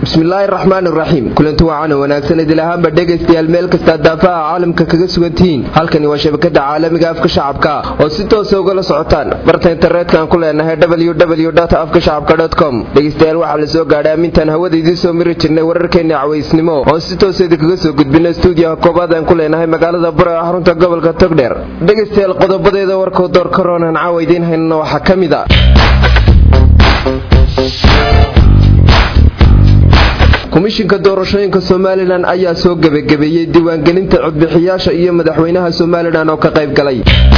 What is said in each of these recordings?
bismillaahi raxmaan iraxiim kulanti wacan wanaagsan idil ahaanba dhegaystayaal meel kastaa daafaha caalamka kaga sugantihiin halkani waa shabakada caalamiga afka shacabka oo si toosa ugala socotaan barta internetka aan ku leenahay www afka shacabka com dhegaystayaal waxaa la soo gaadhay amintaan hawada idiin soo miri jirnay wararkeenna cawaysnimo oon si toosa idinkaga soo gudbina stuudiyaha koobaad aan ku leenahay magaalada buro ee xarunta gobolka togdheer dhegaystayaal qodobadeeda warkoo door karoonaan caawa idiin haynana waxaa ka mid a komishinka doorashooyinka somalilan ayaa soo gebagabeeyey diiwaangelinta codbixiyaasha iyo madaxweynaha somalilan oo ka qayb galay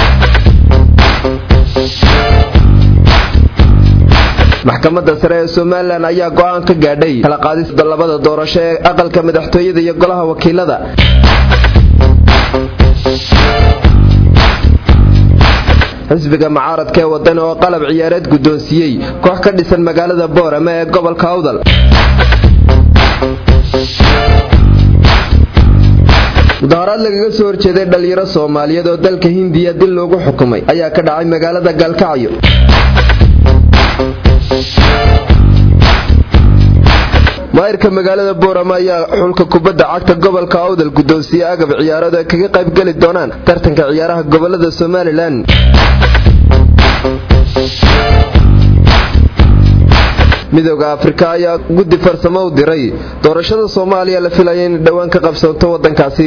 maxkamadda sare ee somalilan ayaa go'aan ka gaadhay kala qaadista labada doorasho ee aqalka madaxtooyada iyo golaha wakiilada xisbiga mucaaradka ee wadani oo qalab ciyaareed guddoonsiiyey koox ka dhisan magaalada boorame ee gobolka awdal mudaharaad lagaga soo horjeeday dhallinyaro soomaaliyeed oo dalka hindiya dil loogu xukumay ayaa ka dhacay magaalada gaalkacyo maayirka magaalada boorama ayaa xulka kubadda cagta gobolka awdal guddoonsiye agab ciyaaradu ay kaga qayb geli doonaan tartanka ciyaaraha gobolada somalilan midooda afrika ayaa guddi farsamo u diray doorashada soomaaliya la filaya inay dhowaan ka qabsanto waddankaasi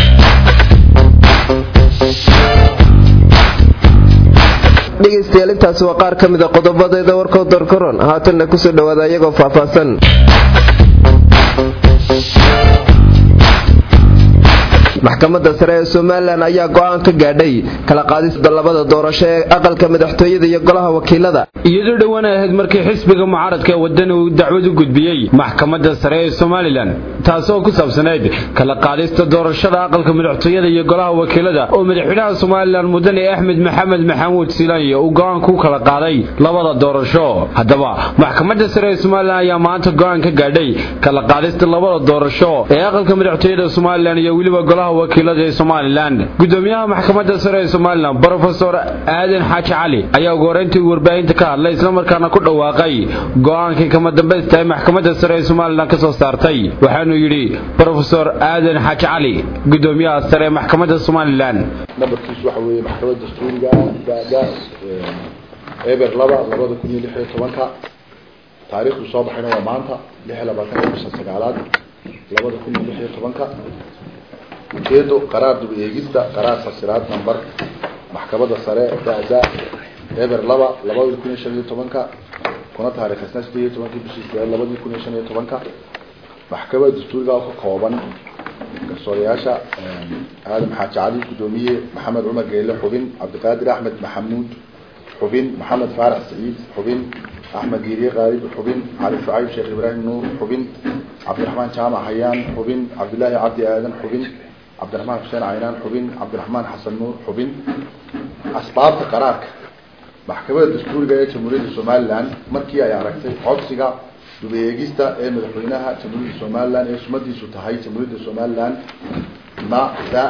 dhegaystayaal intaasi waa qaar ka mid a qodobadeeda warkoo doorkaroon haatanna kusoo dhowaada iyagoo faahfaahsan maxkamadda sare ee somalilan ayaa go'aan ka gaadhay kala qaadista labada doorasho ee aqalka madaxtooyada iyo golaha wakiilada iyadoo dhowaan ay ahayd markii xisbiga mucaaradka ee wadani uu dacwad u gudbiyey maxkamadda sare ee somalilan taasoo ku saabsanayd kala qaadista doorashada aqalka madaxtooyada iyo golaha wakiilada oo madaxweynaha somalilan mudane axmed maxamed maxamuud silaanya uu go'aan ku kala qaaday labada doorasho haddaba maxkamadda sare ee somalilan ayaa maanta go'aan ka gaadhay kala qaadista labada doorasho ee aqalka madaxtooyada somalilan iyo weliba golaha wakiilada ee somalilan gudoomiyaha maxkamadda sare ee somalilan brofesor aadan xaaji cali ayaa ugu horeyntii warbaahinta ka hadlay islamarkaana ku dhawaaqay go'aankii kama dambaysta ee maxkamadda sare ee somalilan ka soo saartay waxaanuu yidhi brofesor aadan xaaji cali gudoomiyaha sare ee maxkamadda somalilan nambarkiisu waxa weeye maxkamadda dastuuriga dada eber laba labada kun iyo lix iyo tobanka taariikhdu soo baxayna waa maanta lix iyo labaatanka bisha sagaalaad labada kun iyo lix iyo tobanka ujeedo qaraar dib eegista qaraar fasiraad number maxkamadda sare da-da eber laba labadii kun iyo shan iyo tobanka kuna taariikhsna sideed iyo tobankii bishii sideed labadii kun iyo shan iyo tobanka maxkamadda dastuuriga oo ka kooban garsoorayaasha aadam xaaji cali guddoomiye maxamed cumar geele xubin cabdiqaadir axmed maxamuud xubin maxamed faarax saciid xubin axmed diiriye qaalib xubin cali shucayb sheekh ibraahim nuur xubin cabdiraxmaan jaamac hayaan xubin cabdilaahi cabdi aadan xubin cabdiraxmaan xuseen caynaan xubin cabdiraxmaan xasan nuur xubin asbaabta qaraarka maxkamadda dastuuriga ee jamhuuriyadda somalilan markii ay aragtay codsiga dubeegista ee madaxweynaha jamhuuriyadda somalilan ee sumadiisu tahay jamhuuriyadda somalilan na da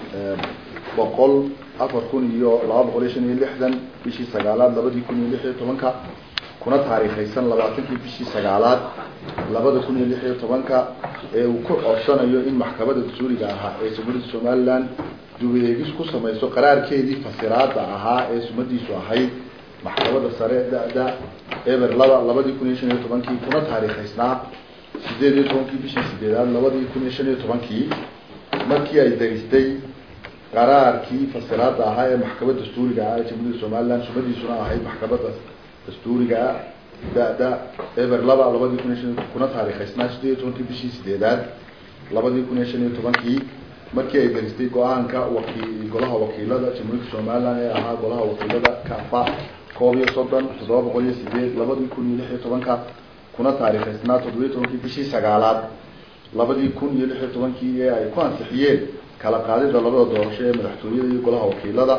boqol afar kun iyo laba boqol iyo shan iyo lixdan bishii sagaalaad labadii kun iyo lix iyo tobanka kuna taariikhaysan labaatankii bishii sagaalaad labada kun iyo lix iyo tobanka ee uu ku codsanayo in maxkamadda dastuuriga ahaa ee jamhuuriyadda somalilan dubeegis ku samayso qaraarkeedii fasiraada ahaa ee sumadiisu ahayd maxkamadda sare da-da eber laba labadii kun iyo shan iyo tobankii kuna taariikhaysnaa sideed iyo tobankii bishii sideedaad labadii kun iyo shan iyo tobankii markii ay daristay qaraarkii fasiraada ahaa ee maxkamadda dastuuriga ah ee jamhuuriyadda somalilan sumadiisuna ahayd maxkamadda dastuuriga da-da eber laba labadii kun iyo shan kuna taariikhaysnaa sideed iyo tobankii bishii sideedaad labadii kun iyo shan iyo tobankii markii ay daristay go-aanka waki golaha wakiilada jamhuuriyadda somalilan ee ahaa golaha wakiilada kafa koob iyo soddon toddoba boqol iyo sideed labadii kun iyo lix iyo tobanka kuna taariikhaysnaa toddobiyo tobankii bishii sagaalaad labadii kun iyo lix iyo tobankii ee ay ku ansixiyeen kala qaadida labada doorasho ee madaxtooyada iyo golaha wakiilada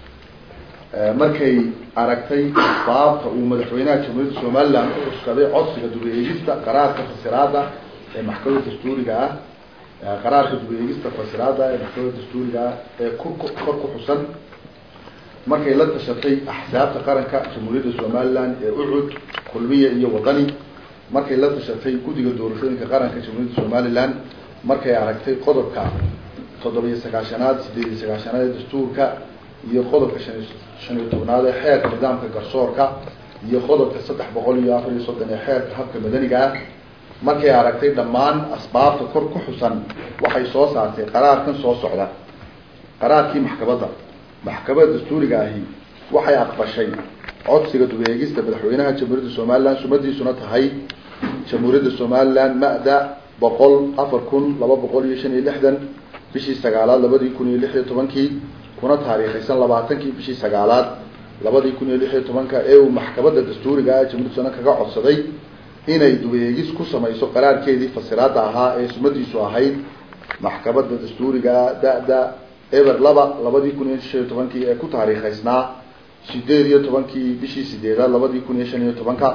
markay aragtay asbaabta uu madaxweynaha jamhuuriyadda somalilan u cuskaday codsiga dubeegista qaraarka fasiraada ee maxkamadda dastuuriga ah qaraarka dubeegista fasiraada ee maxkamadda dastuuriga ah ee kor ku xusan markay la tashatay axsaabta qaranka jamhuuriyadda somalilan ee ucud kulmiya iyo wadani markay la tashatay guddiga doorashooyinka qaranka jamhuuriyadda somalilan markay aragtay qodobka toddobiyo sagaashanaad sideed iyo sagaashanaad ee dastuurka iyo qodobka shan shan iyo tobnaad ee xeerka nidaamka garsoorka iyo qodobka saddex boqol iyo afar iyo soddon ee xeerka habka madaniga ah markay aragtay dhammaan asbaabta kor ku xusan waxay soo saartay qaraarkan soo socda qaraarkii maxkamadda maxkamadda dastuuriga ahi waxay aqbashay codsiga dubeegista madaxweynaha jamhuuriyadda somalilan sumadiisuna tahay jamhuuriyadda somalilan ma-da boqol afar kun laba boqol iyo shan iyo lixdan bishii sagaalaad labadii kun iyo lix iyo tobankii kuna taariikhaysan labaatankii bishii sagaalaad labadii kun iyo lix iyo tobanka ee uu maxkamadda dastuuriga ah jamhuuriyadda somalilan kaga codsaday inay dubeegis ku samayso qaraarkeedii fasiraada ahaa ee sumadiisu ahayd maxkamadda dastuuriga da-da eber laba labadii kun iyo shan iyo tobankii ee ku taariikhaysnaa sideed iyo tobankii bishii sideedaad labadii kun iyo shan iyo tobanka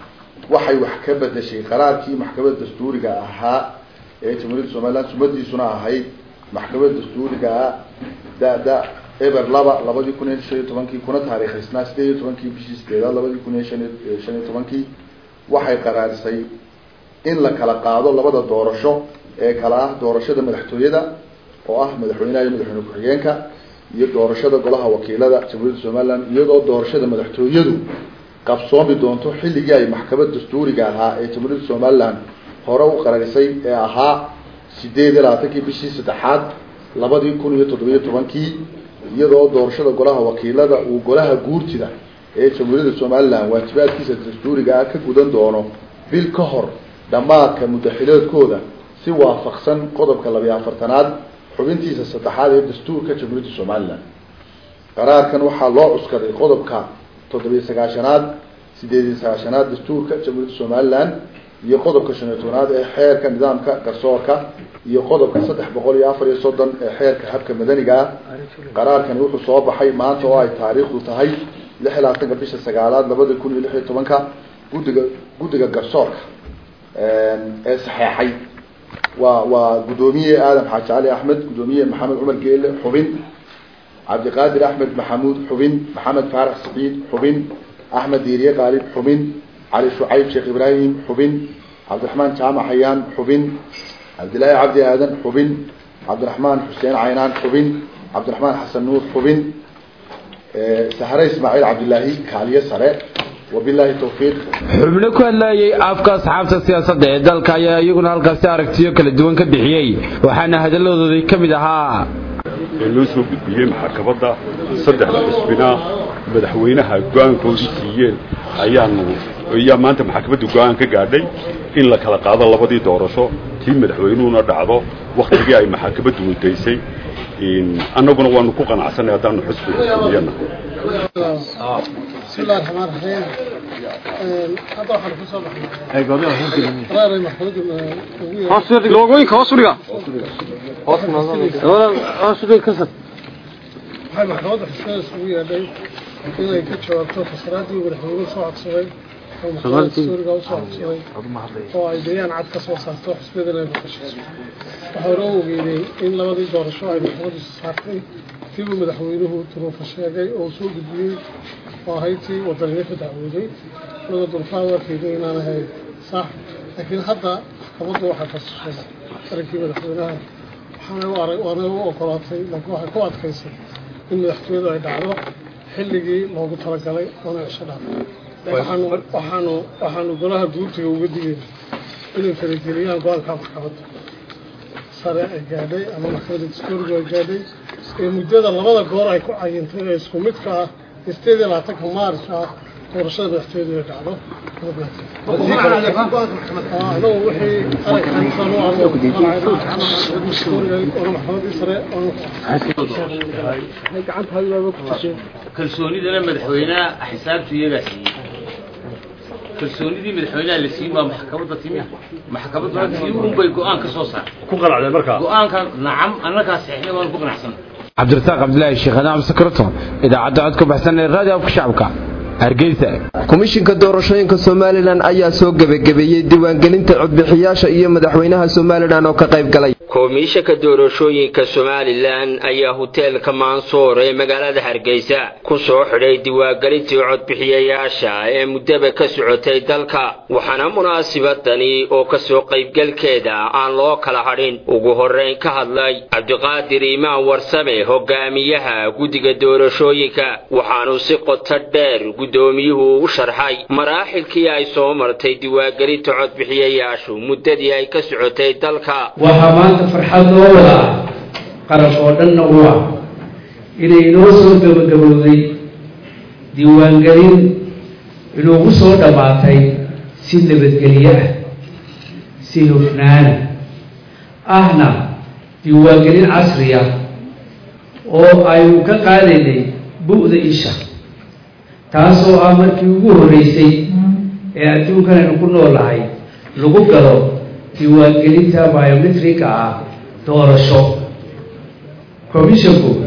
waxay wax ka bedeshay qaraarkii maxkamadda dastuuriga ahaa ee jamhuuriyadda somalilan sumadiisuna ahayd maxkamadda dastuuriga da-da eber laba labadii kun iyo shan iyo tobankii kuna taariikhaysnaa sideed iyo tobankii bishii sideedaad labadii kun iyo shan iyo shan iyo tobankii waxay qaraarisay in la kala qaado labada doorasho ee kala ah doorashada madaxtooyada oo ah madaxweynaha iyo madaxweyne ku-xigeenka iyo doorashada golaha wakiilada jamhuuriyadda somalilan iyadoo doorashada madaxtooyadu qabsoomi doonto xilligii ay maxkamad dastuuriga ahaa ee jamhuuriyadda somalilan hore u qararisay ee ahaa sideed iyo labaatankii bishii saddexaad labadii kun iyo toddobiyo tobankii iyadoo doorashada golaha wakiilada uu golaha guurtida ee jamhuuriyadda somalilan waajibaadkiisa dastuuriga ah ka gudan doono bil ka hor dhammaadka mudaxileedkooda si waafaqsan qodobka labiyo afartanaad xubintiisa saddexaad ee dastuurka jamhuuriyadda somalilan qaraarkan waxaa loo cuskaday qodobka toddobiyo sagaashanaad sideed iyo sagaashanaad dastuurka jamhuuriyadda somalilan iyo qodobka shan iyo tobnaad ee xeerka nidaamka garsoorka iyo qodobka saddex boqol iyo afar iyo soddon ee xeerka habka madaniga ah qaraarkani wuxuu soo baxay maanta oo ay taariikhdu tahay lix iyo labaatanka bisha sagaalaad labada kun iyo lix iyo tobanka guddiga guddiga garsoorka ee saxeexay waa waa guddoomiye aadam xaaji cali axmed guddoomiye maxamed cumar geele xubin cabdiqaadir axmed maxamuud xubin maxamed faarax saciid xubin axmed diiriye qaalib xubin cali shucayb sheekh ibraahim xubin cabdiraxmaan jaamac xayaan xubin cabdillaahi cabdi aadan xubin cabdiraxmaan xuseen caynaan xubin cabdiraxmaan xasan nuur xubin sahre ismaaciil cabdillaahi kaaliye sare wabilahi tawfiiq xubno ku hadlayay afka asxaabta siyaasadda ee dalka ayaa iyaguna halkaasi aragtiyo kala duwan ka bixiyey waxaana hadalladoodii ka mid ahaa ee loo soo gudbiyey maxkamadda saddexda xisbina madaxweynaha go-aankoodii siiyeen ayaanu ayaa maanta maxkamadda go-aan ka gaadhay in la kala qaado labadii doorasho tii madaxweynuhuna dhacdo waktigii ay maxkamaddu wadaysay annaguna waanu ku qanacsanay haddaanu xisbiga xumiyana بسم الله الرحمن الرحيم هذا واحد في صباح قرار محمود hoos logooyinka hoos u dhiga hoos u dhiga kasad waxay maxkamadda xisbada isugu yeedhay inay ka jawaabto fasaraadii madaxweynuhu soo codsaday oo maxkamadda dastuuriga u soo codsaday oo ay bayaan cad ka soo saarto xisbiyadana ay baqashayso waxaa hore u ogeeyey in labadii doorasho ay maxkamaddu saartay tiibuu madaxweynuhu duruufa sheegay oo soo gudbiyey oo ahayd tii wadaniyo ka dacwooday laga dulfaan warkeeda inaan ahayn sax laakiin hadda maxkamaddu waxay fasishay arankii madaxweynaha waxaanay u arag waanay u ogolaatay laakiin waxay ku adkaysay in madaxtooyadu ay dhacdo xilligii loogu talagalay oona cisho dhaafay waxaanu waxaanu waxaanu golaha guurtiga uga digayna inay farageliyaan go-aanka maxkamadda sare ay gaadhay ama maxkamadda dastuurigu ay gaadhay ee muddada labada goor ay ku cayintay ee isku midka ah sideed iyo labaatanka maaris ah doorashada madaxtooyadu ay dhacdo anagu wixii aragkan oona maxkamadii sare kalsoonidana madaxweynaha xisaabtu iyagaa siiyey kalsoonidii madaxweynaha la siiyey baa maxkamadda timi maxkamadduna tii unbay go-aan ka soo saar ku qanacdeen markaa go-aankan nacam annagaa saxiixnay waan ku qanacsanay cabdirasaaq cabdilaahi sheekh adaam sakrato idaacadda codka baxsan ee raadiyo afka shacabka hargeysa komishinka doorashooyinka somalilan ayaa soo gebagabeeyey diiwaangelinta codbixiyaasha iyo madaxweynaha somalilan oo ka qayb galay komishanka doorashooyinka somalilan ayaa huteelka maansoor ee magaalada hargeysa ku soo xidhay diwaangelintii codbixiyayaasha ee muddaba ka socotay dalka waxaana munaasibadani oo kasoo qaybgalkeeda aan loo kala hadhin ugu horrayn ka hadlay cabdiqaadir iimaan warsame hogaamiyaha guddiga doorashooyinka waxaanu si qoto dheer guddoomiyuhu u sharxay maraaxilkii ay soo martay diwaangelinta codbixiyayaashu muddadii ay ka socotay dalka farxad loo wadaa qaran oo dhanna u ah inay inoo soo gabagabowday diiwaangelin inuugu soo dhammaatay si nabadgelyo ah si hufnaana ahna diiwaangelin casri ah oo aynu ka qaadaynay bu'da isha taasoo ah markii ugu horreysay ee adduunkan aynu ku noolahay lagu galo diiwaangelinta biometrika ah doorasho commissionku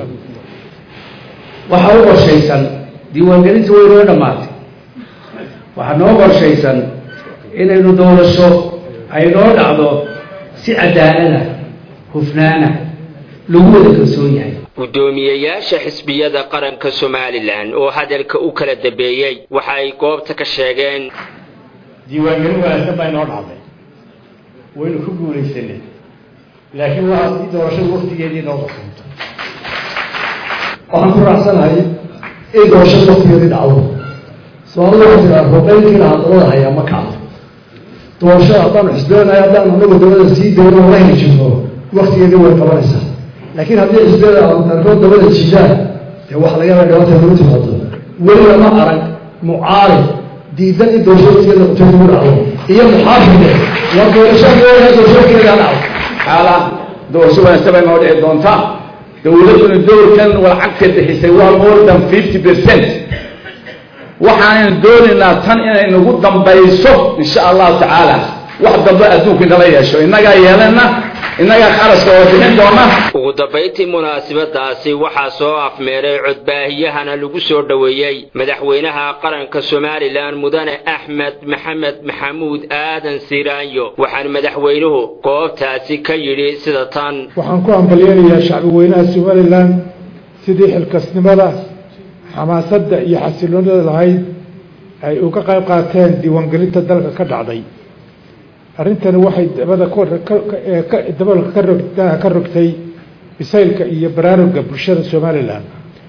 waxaa u qorshaysan diiwaangelinta way noo dhammaatay waxaa noo qorshaysan inaynu doorasho ay noo dhacdo si cadaalada hufnaana lagu wada kalsoon yahay guddoomiyeyaasha xisbiyada qaranka somalilan oo hadalka u kala dambeeyey waxa ay goobta ka sheegeen diiwaangelin wanaagsan baa inoo dhacday waynu ku guulaysanay laakiin waa haddii doorashada waktigeedii noo qasunto waxaan ku raacsanahay in doorashada waktigeedii dhacdo soomaalida waxaa tiraa ruqaynkiina hadalada hayaa ma kacdo doorashada haddaanu xisbeenahay haddaanu anagu dabada sii dayno la heli jirno waktigeedii way qabanaysaa laakiin haddii xisbiyada qaarkood dabada jidaan dee waxa laga yaaba dhibaata lagu timaado weliba ma arag mucaarib diidan in doorasho waktigeeda qabtay lagu dhacdo iyo muxaafide waa doorashadooda doorashokeeda dhacdo xaala doorasho wanaagsan bay noo dhici doontaa dowladduna doorkan lacagta bixisay waa more than fifty percent waxaanaynu doonaynaa tan inay nagu dambayso insha allahu tacaala wax dambe adduunku inala yeesho innagaa yeelana innagaa kharaska oo bixin doona ugu dambayntii munaasabadaasi waxaa soo afmeeray codbaahiyahana lagu soo dhoweeyey madaxweynaha qaranka somalilan mudane axmed maxamed maxamuud aadan siraanyo waxaana madaxweynuhu goobtaasi ka yidhi sida tan waxaan ku hambalyeynayaa shacbi weynaha somalilan sidii xilkasnimada xamaasadda iyo xasiloonida lahayd ay uga qayb qaateen diiwaangelinta dalka ka dhacday arrintani waxay dabada dabalka ka rog ka rogtay bisaylka iyo baraaruga bulshada somalilan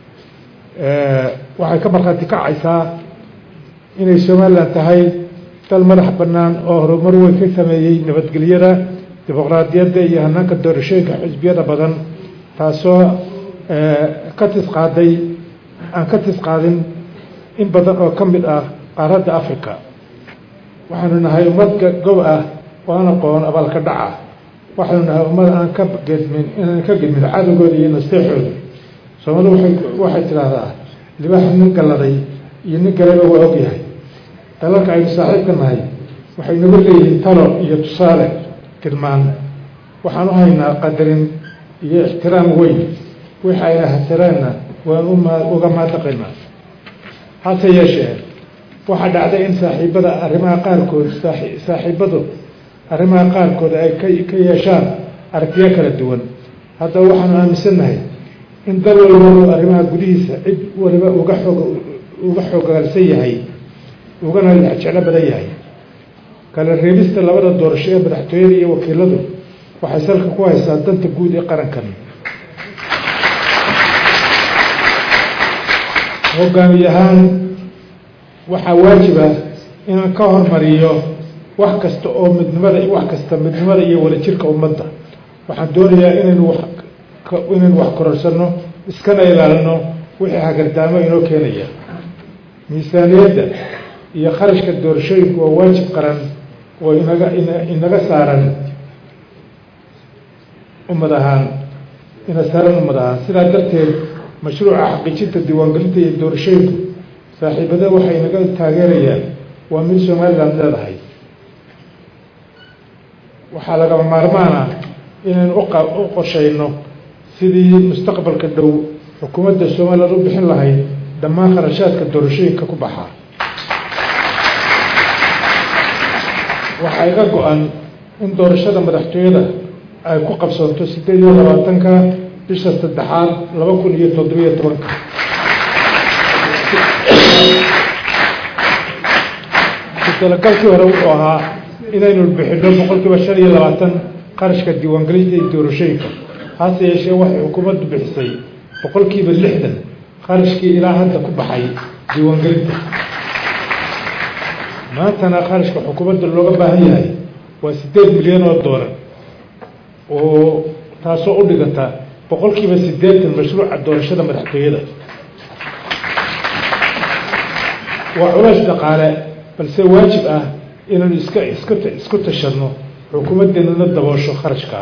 waxay ka markhaati kacaysaa inay somalilan tahay dal madax bannaan oo horumar weyn ka sameeyey nabadgelyada dimuqraadiyadda iyo hanaanka doorashooyinka xisbiyada badan taasoo ka tisqaaday aan ka tisqaadin in badan oo ka mid ah qaaradda africa waxaanu nahay ummad gob ah oo aan aqoon abaalka dhaca waxaanu nahay ummad aan ka gedmin inaan ka gedmin cadowgooda iyo nasteexooda soomaalidu waay waxay tidhaahdaa libaax nin galladay iyo nin galeba waa ogyahay dalalka aynu saaxiibka nahay waxay nagu leeyihiin talo iyo tusaale tilmaan waxaan u haynaa qadarin iyo ixtiraam weyn wixi ayna hasareenna waan uga maadaqaynaa hase yeeshee waxaa dhacday in saaxiibada arrimaha qaarkood saaxiibadu arrimaha qaarkood ay ka yeeshaan aragtiyo kala duwan haddaba waxaanu aaminsannahay in dal walba arrimaha gudihiisa cid waliba uga xoog uga xoogaalsan yahay ugana jeclo badan yahay kala reebista labada doorasho ee madaxtooyada iyo wakiiladu waxay salka ku haysaa danta guud ee qarankan hogaamiye ahaan waxaa waajiba inaan ka hormariyo wax kasta oo midnimada wax kasta midnimada iyo wadajirka ummadda waxaan doonayaa inaynu wax inaynu wax kororsano iskana ilaalino wixii hagardaamo inoo keenaya miisaaniyadda iyo kharashka doorashooyinku waa waajib qaran oo inaga inaga saaran ummad ahaan ina saaran ummad ahaan sidaa darteed mashruuca xaqiijinta diiwaangelinta iyo doorashooyinku saaxiibada waxay naga taageerayaan waa mid somaliland leedahay waxaa lagama maarmaan ah inaynu u qorshayno sidii mustaqbalka dhow xukuumadda somaliland u bixin lahayd dhammaan kharashaadka doorashooyinka ku baxa waxaa iga go-an in doorashada madaxtooyada ay ku qabsoonto sideed iyo labaatanka bisha saddexaad laba kun iyo toddobiyo tobanka talagalkii hore wuxuu ahaa inaynu bixino boqol kiiba shan iyo labaatan qarashka diiwaangelinta iyo doorashooyinka hase yeeshee waxay xukuumaddu bixisay boqol kiiba lixdan qarashkii ilaa hadda ku baxay diiwaangelinta maantana qarashka xukuumadda looga baahan yahay waa siddeed milyan oo doolar oo taasoo u dhiganta boqol kiiba siddeetan mashruuca doorashada madaxtooyada waa culays dhaqaale balse waajib ah inaynu iska iska isku tashanno xukuumaddeenuna daboosho kharashkaa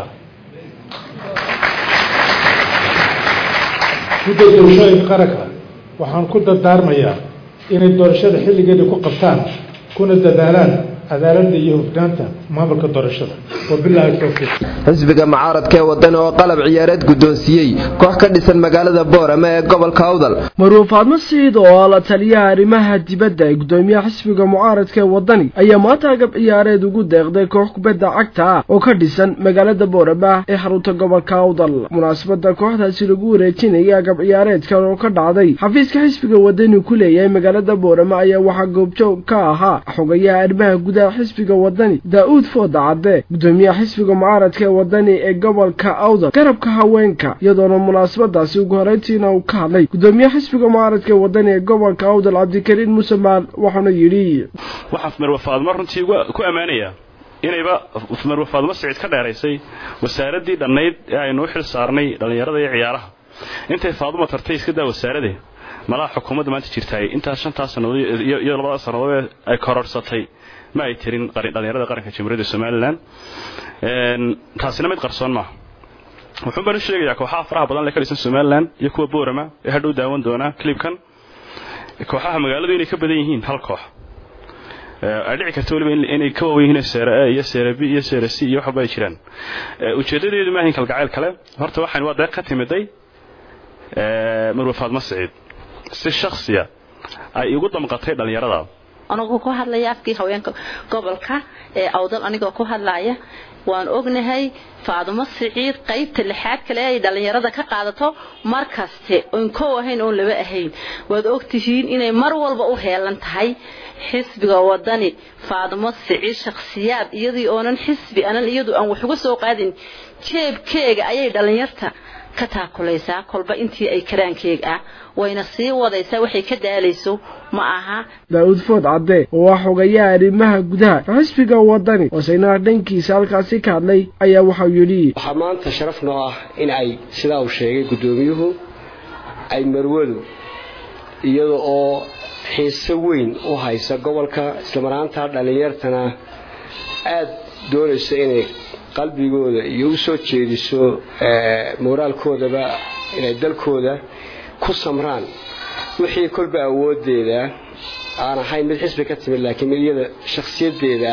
gudda doorashooyinka qaranka waxaan ku dardaarmayaa inay doorashada xilligeeda ku qabtaan kuna dadaalaan cadaaladda iyo hufnaanta maamulka doorashada wabilaahi towfiiq xisbiga mucaaradka ee wadani oo qalab ciyaareed guddoonsiiyey koox ka dhisan magaalada boorama ee gobolka awdal maruu faadmo siid oo la taliyaha arrimaha dibadda ee guddoomiyaha xisbiga mucaaradka ee wadani ayaa maanta agab ciyaareed ugu deeqday koox kubadda cagta ah oo ka dhisan magaalada boorama ee xarunta gobolka awdal munaasabada kooxdaasi lagu wareejinayay agab ciyaareedkan oo ka dhacday xafiiska xisbiga wadani ku leeyahay magaalada boorama ayaa waxaa goobjoog ka ahaa xogayaha arrimaha gudaha xisbiga wadani daa-uud fooda cadde gudoomiyaha xisbiga mucaaradka ee wadani ee gobolka awdal garabka haweenka iyadoona munaasabadaasi ugu horeyntiina uu ka hadlay gudoomiyaha xisbiga mucaaradka ee wadani ee gobolka awdal cabdikariin muuse maal waxauna yidhi waxaan marwe faadmo runtii ku ammaanayaa inayba marwe faadmo siciid ka dheeraysay wasaaraddii dhannayd ee aynu u xil saarnay dhallinyarada iyo ciyaaraha intay faaduma tartay iska daa wasaaradee malaha xukuumadda maanta jirtaay intaas shantaas sannadood iyo labada sannadood ay kororhsatay ma ay tirin dhallinyarada qaranka jamhuuriyadda somalilan taasina mid qarsoon maaha wuxuun baan u sheegayaa kooxaha faraha badan lee ka dhisan somalilan iyo kuwa boorama ee hadhow daawan doonaa clibkan kooxaha magaaladu inay ka badan yihiin hal koox ay dhici karta weliba inay ka waawen yihiin seera a iyo seera b iyo seera c iyo wax walba ay jiraan ujeedadeedu maahayn kalgacayl kale horta waxaan waa deeq ka timiday marwe faadmo siciid si shaksiya ay igu damqatay dhallinyarada anagoo ku hadlaya afkii haweenka gobolka ee awdal anigoo ku hadlaya waan ognahay faadumo siciid qaybta lixaad kale ay dhallinyarada ka qaadato mar kaste oon kow ahayn oon laba ahayn waad ogtihiin inay mar walba u heelan tahay xisbiga wadani faadumo siciid shakhsiyaad iyadii oonan xisbi anan iyadu aan wax uga soo qaadin jeebkeega ayay dhallinyarta ka taakulaysaa kolba intii ay karaankeeg ah wayna sii wadaysaa waxay ka daalayso ma aha daa-uud food cadde oo ah xogayaha arrimaha gudaha xisbiga wadani oo saynaha dhankiisa halkaasi ka hadlay ayaa waxau yidhi waxaa maanta sharaf noo ah in ay sidaa uu sheegay guddoomiyuhu ay marwadu iyada oo xiise weyn u haysa gobolka islamaraanta dhallinyartana aada doonaysa inay qalbigooda iyo u soo jeediso moraalkoodaba inay dalkooda ku samraan wixii kolba awoodeeda aan ahayn mid xisbi ka timid laakiin mid iyada shakhsiyadeeda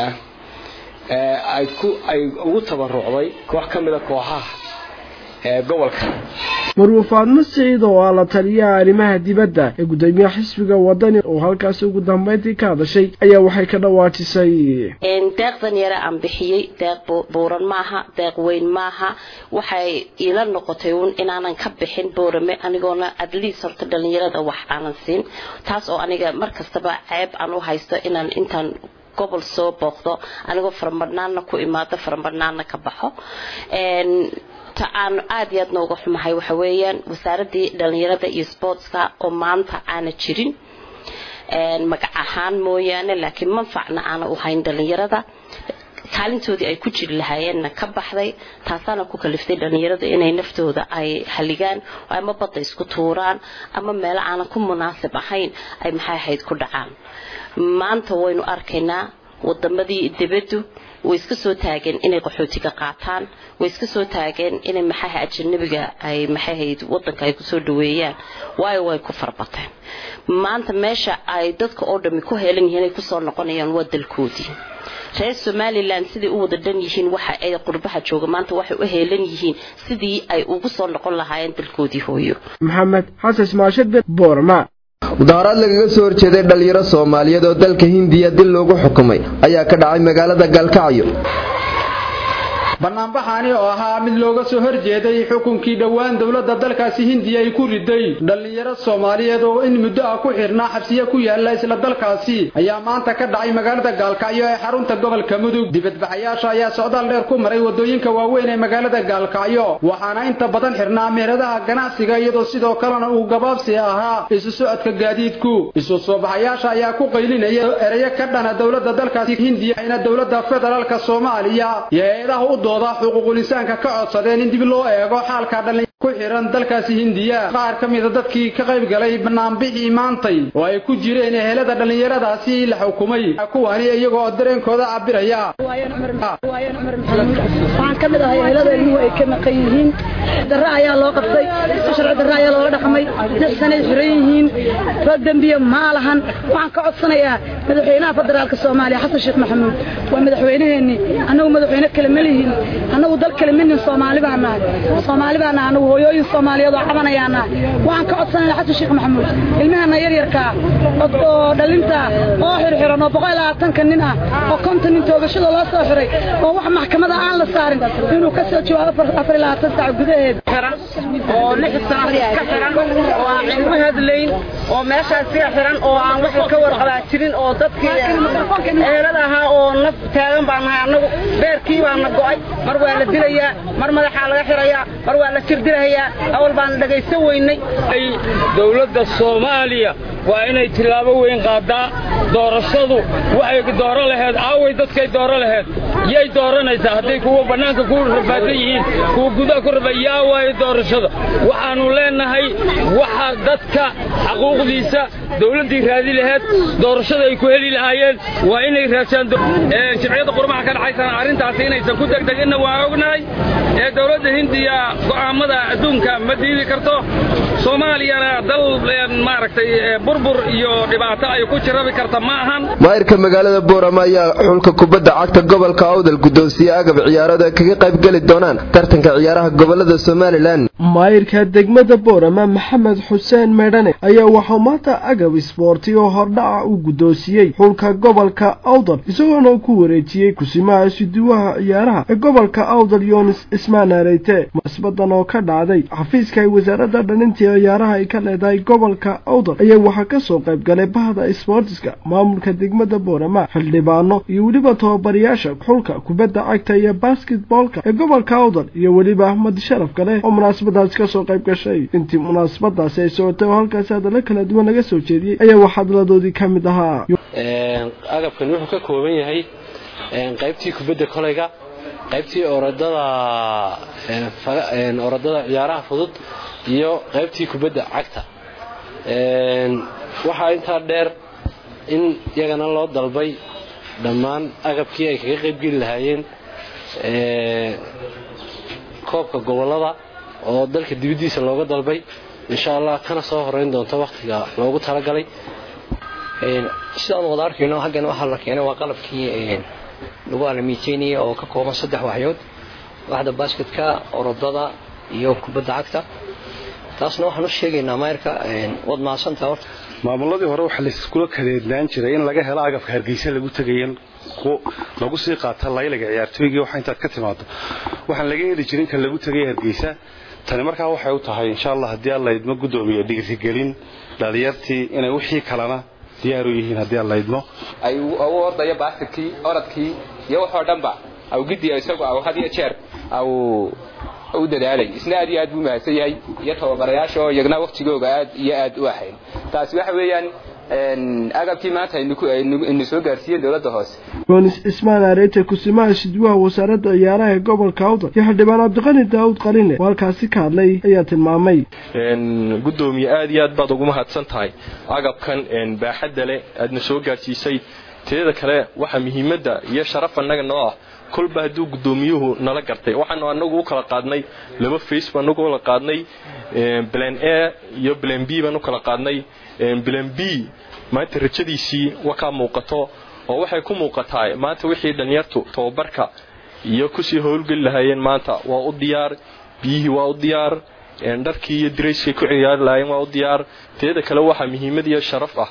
ah ay ku ay ugu tabarucday koox ka mida kooxaha ee gobolka marwe faadmo siciid oo ah la taliyaha arrimaha dibadda ee guddoomiyaha xisbiga wadani oo halkaasi ugu dambayntii ka hadashay ayaa waxay ka dhawaajisay deeqdan yare aan bixiyey deeq buuran maaha deeq weyn maaha waxay iila noqotay uun inaanan ka bixin boorame anigoona adliis horta dhallinyarada wax aanan siin taas oo aniga mar kastaba ceeb aan u haysto inaan intaan gobol soo booqdo anigoo faramadhnaanna ku imaado faramadhnaanna ka baxo ta aan aad iyo aad nooga xumahay waxa weeyaan wasaaradii dhalinyarada iyo sportska oo maanta aana jirin magac ahaan mooyaane laakiin manfacna aana u hayn dhalinyarada kaalintoodii ay ku jiri lahaayeenna ka baxday taasaana ku kaliftay dhalinyarada inay naftooda ay haligaan ama badda isku tuuraan ama meelo aanan ku munaasib ahayn ay maxay ahayd ku dhacaan maanta waynu arkaynaa wadamadii dibaddu way iska soo taageen inay qaxootiga qaataan way iska soo taageen inay maxaha ajanabiga ay maxahayd wadanka ay kusoo dhaweeyaan waayo way ku farbateen maanta meesha ay dadka oo dhami ku heelan yihiin ay kusoo noqonayaan waa dalkoodii reer somalilan siday u wada dhan yihiin waxa ay qurbaha jooga maanta waxay u heelan yihiin sidii ay ugu soo noqon lahaayeen dalkoodii hooyo maxamed xasan ismaashade boorma mudaharaad lagaga soo horjeeday dhalinyaro soomaaliyeed oo dalka hindiya dil loogu xukumay ayaa ka dhacay magaalada gaalkacyo banaanbaxaani oo ahaa mid looga soo horjeeday xukunkii dhowaan dowladda dalkaasi hindiya ay ku riday dhallinyaro soomaaliyeed oo in muddo ah ku xirnaa xabsiye ku yaala isla dalkaasi ayaa maanta ka dhacay magaalada gaalkacyo ee xarunta gobolka mudug dibadbaxayaasha ayaa socdaal dheer ku maray wadooyinka waaweyn ee magaalada gaalkacyo waxaana inta badan xirnaa meheradaha ganacsiga iyadoo sidoo kalena uu gabaabsi ahaa isu socodka gaadiidku isu soo baxayaasha ayaa ku qaylinaya ereyo ka dhana dowladda dalkaasi hindiya ayna dowladda federaalka soomaaliya iyo hay-adaha u dooda xuquuqul insaanka ka codsadeen in dib loo eego xaalka dhallin ku xiran dalkaasi hindiya qaar ka mida dadkii ka qayb galay banaanbixii maantay oo ay ku jireen ehelada dhallinyaradaasi la xukumay kuwani iyagoo dareenkooda cabiraya waxaan ka mid ahay ehelada ilmuhu ay ka maqan yihiin darre ayaa loo qabtay sharci darre ayaa loola dhaqmay lix sanay xiran yihiin rag dembiye ma lahan waxaan ka codsanayaa madaxweynaha federaalka soomaaliya xasan sheekh maxamuud waa madaxweynaheenni annagu madaxweyne kale ma lihin annagu dal kale ma nihin soomaali baan nahay soomaali baan nahay annagu hooyooyin soomaaliyeed oo cabanayaan nahay waxaan ka codsanayaa xasan sheekh maxamuud ilmahana yaryarkaa oo dhalinta oo xirxiran oo boqol labaatanka nin ah oo konton nin toogashada loo soo xiray oo wax maxkamada aan la saarin inuu ka soo jawaabo afar labaatan saac gudaheed oo lix sano ka xiran oo aan cilmo hadlayn oo meeshaas ka xiran oo aan wax ka warqabaa jirin oo dadkii ehelada ahaa oo naf taagan baan nahay annagu beerkii baana go'ay mar waa la dilayaa mar madaxaa laga xirayaa mar waa la jirdirahayaa awal baan dhagaysan weynay dowladda soomaaliya waa inay tillaabo weyn qaadaa doorashadu waxay dooro laheed aaway dadkay dooro laheed yay dooranaysaa hadday kuwa bannaanka ku rafaasan yihiin kuwa gudaha ku rafa yaa waayo doorashada waxaannu leenahay waxa dadka xaquuqdiisa dowladdii raadi laheed doorashada ay ku heli lahaayeen waa inay raashaan jimciyadda qurmaha ka dhaxaysana arrintaasi inaysan ku degdeginna waa ognahay ee dowladda hindiya go'aammada adduunka ma diidi karto soomaaliyana dal maaragtay burbur iyo dhibaato ay ku jirabi karta ma ahan maayirka magaalada boorama ayaa xulka kubadda cagta gobolka awdal guddoonsiye agab ciyaarada kaga qayb geli doonaan tartanka ciyaaraha gobolada somalilan maayirka degmada boorama maxamed xuseen meedhane ayaa waxaa maanta agab isboorti oo hordhaca u guddoonsiyey xulka gobolka awdal isagoona ku wareejiyey kusimaha isuduwaha ciyaaraha ee gobolka awdal yoonis ismaan areyte munaasbadan oo ka dhacday xafiiska ay wasaaradda dhalintii ciyaaraha ay ka leedahay gobolka awdal ayaa waxaa ka soo qayb galay bahda isboortiska maamulka degmada boorama xildhibaano iyo weliba tababarayaasha xulka kubadda cagta iyo basketboolka ee gobolka awdal iyo weliba ahmad sharaf kale oo munaasabadaasi ka soo qayb gashay intii munaasabadaasi ay socotay oo halkaasi hadalla kala duwan laga soo jeediyey ayaa wax hadladoodii ka mid ahaa agabkan wuxuu ka kooban yahay qaybtii kubadda kolayga qaybtii orodada orodada ciyaaraha fudud iyo qaybtii kubadda cagta waxaa intaa dheer in iyagana loo dalbay dhammaan agabkii ay kaga qaybgeli lahaayeen koobka gobolada oo dalka dibaddiisa looga dalbay insha allah kana soo horeyn doonto wakhtiga loogu talagalay sidaan wada arkayno haggan waxaa la keenay waa qalabkii lagu alamiiteynaya oo ka kooban saddex waxyood waxda basketka orodada iyo kubadda cagta taasna waxaan u sheegaynaa mayrka waad mahadsantaha horta maamuladii hore waxaa layskula kadeednaan jiray in laga helo agabka hargeysa lagu tegayan lagu sii qaata laylaga ciyaartooygii waxa intaad ka timaado waxaan laga heli jirin kan lagu tegay hargeysa tani markaa waxay u tahay insha allah haddii alla idmo guddoomiye dhiirigelin dhalinyartii inay wixii kalena diyaar u yihiin haddii alla idmo ay u ordayo baasketkii orodkii iyo waxoo dhanba aw gidiya isagu aw had iyo jeer aw u dadaalay isna aad iyo aad buu mahadsan yahay iyo tababarayaasha oo iyagna waktigooga aad iyo aad u ahayn taasi waxa weeyaan agabkii maanta aynu soo gaarsiiyeen dowladda hoose yoonis ismaan areete kusimaha shidwaha wasaaradda ciyaaraha ee gobolka awdal iyo xildhibaan cabdiqani daawud qaline oo halkaasi ka hadlay ayaa tilmaamay guddoomiye aad iyo aad baad ugu mahadsan tahay agabkan baaxadda leh aadna soo gaarsiisay teeda kale waxaa muhiimadda iyo sharaf annaga noo ah kolba hadduu guddoomiyuhu nala gartay waxaanu anagu u kala qaadnay laba face baan u kala qaadnay plan a iyo plan b baan u kala qaadnay plan b maanta rajadiisii wakaa muuqato oo waxay ku muuqataa maanta wixii dhalinyartu tababarka iyo kusii howlgeli lahaayeen maanta waa u diyaar biyihii waa u diyaar dharkii iyo dirayskay ku ciyaari lahaayeen waa u diyaar teeda kale waxaa muhiimad iyo sharaf ah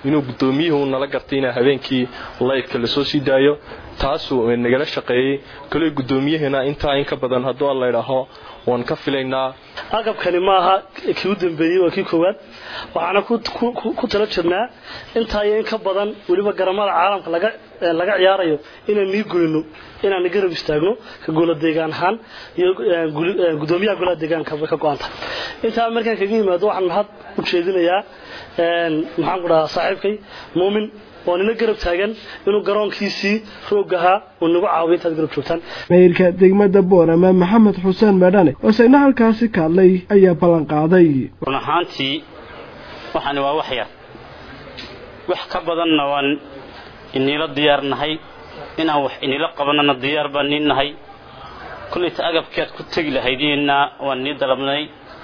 inuu guddoomiyuhu nala gartay inaa habeenkii laydka lasoo sii daayo taasuu nagala shaqeeyey kale guddoomiyahana intaa in ka badan hadduu alla idhaaho waan ka filaynaa agabkani maaha kii u dambeeyey waa kii koowaad waxaana ku tala jirnaa intaa iyo in ka badan weliba garamada caalamka laga laga ciyaarayo inaan nii goyno inaan garab istaagno ka golo deegaan ahaan iyo gudoomiyaha golaha deegaanka bay ka go-anta intaa markaan kaga yimaado waxaan mahad u jeedinayaa maxaan ku dhahaa saaxiibkay muumin oo nina garab taagan inuu garoonkiisii roog ahaa uu nagu caawiyo intaad garab joogtaan mayrka degmada boorama maxamed xuseen meedhane oo isagna halkaasi ka hadlay ayaa ballan qaaday run ahaantii waxani waa wax yar wax ka badanna waan iniila diyaar nahay inaan wax inila qabanana diyaar baan nii nahay kollayta agabkead ku tegi lahaydeenna waan nii dalabnay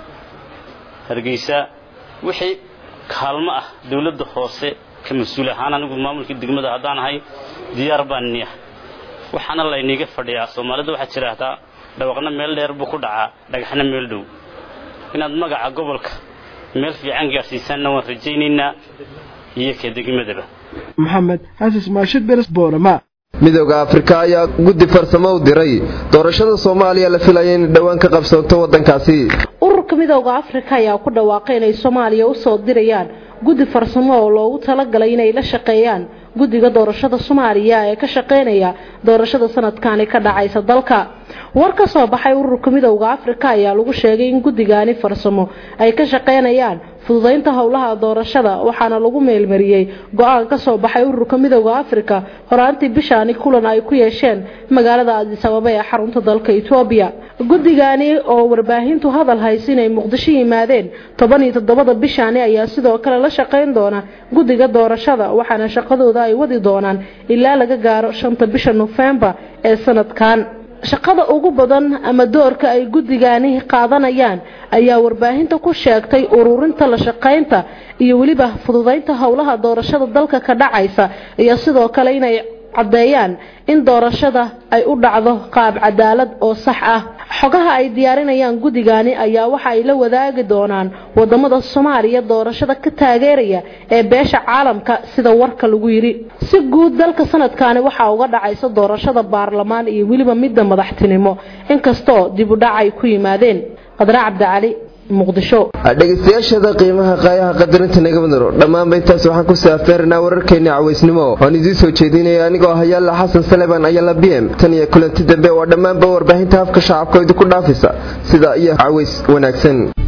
hargeysa wixii kaalmo ah dawladda hoose ka mas-uul ahaan anigu maamulkii degmada haddaan ahay diyaar baan nii ah waxaana layniiga fadhiyaa soomaalida waxaad tidhaahdaa dhawaqna meel dheer buu ku dhacaa dhagaxna meel dhow inaad magaca gobolka meel fiican gaadhsiisaanna waan rajaynaynaa iyo ka degmadaba maxamed xasis maashid beres boorama midooda afrika ayaa guddi farsamo u diray doorashada soomaaliya la filaya inay dhowaan ka qabsanto waddankaasi ururka midooda afrika ayaa ku dhawaaqay inay soomaaliya usoo dirayaan guddi farsamo oo loogu talagalay inay la shaqeeyaan guddiga doorashada soomaaliya ee ka shaqeynaya doorashada sanadkani ka dhacaysa dalka war ka soo baxay ururka midooda afrika ayaa lagu sheegay in guddigaani farsamo ay ka shaqeynayaan fududaynta howlaha doorashada waxaana lagu meelmariyey go-aan ka soo baxay ururka midooda afrika horaantii bishaani kulan ay ku yeesheen magaalada adis ababa ee xarunta dalka etoobiya guddigaani oo warbaahintu hadal haysa inay muqdisho yimaadeen toban iyo toddobada bishaani ayaa sidoo kale la shaqeyn doona guddiga doorashada waxaana shaqadooda ay wadi doonaan ilaa laga gaaro shanta bisha nofembar ee sanadkan shaqada ugu badan ama doorka ay guddigaani qaadanayaan ayaa warbaahinta ku sheegtay ururinta la shaqaynta iyo weliba fududaynta howlaha doorashada dalka ka dhacaysa iyo sidoo kale inay caddeeyaan in doorashada ay u dhacdo qaab cadaalad oo sax ah xogaha ay diyaarinayaan guddigaani ayaa waxa ay la wadaagi doonaan wadamada soomaaliya doorashada ka taageeraya ee beesha caalamka sida warka lagu yidhi si guud dalka sanadkani waxaa uga dhacaysa doorashada baarlamaan iyo weliba midda madaxtinimo inkastoo dib u dhac ay ku yimaadeen qadra cabdicali dhegaystayaashada qiimaha qaayaha qadarinta naga madaro dhammaanba intaas waxaan ku saafeerinaa wararkeena cawaysnimo oon idiin soo jeedinaya anigoo hayaalla xasan saleban ayala b m tan iyo kulanti dambe waa dhammaanba warbaahinta afka shacabka idinku dhaafisa sida iyo caways wanaagsan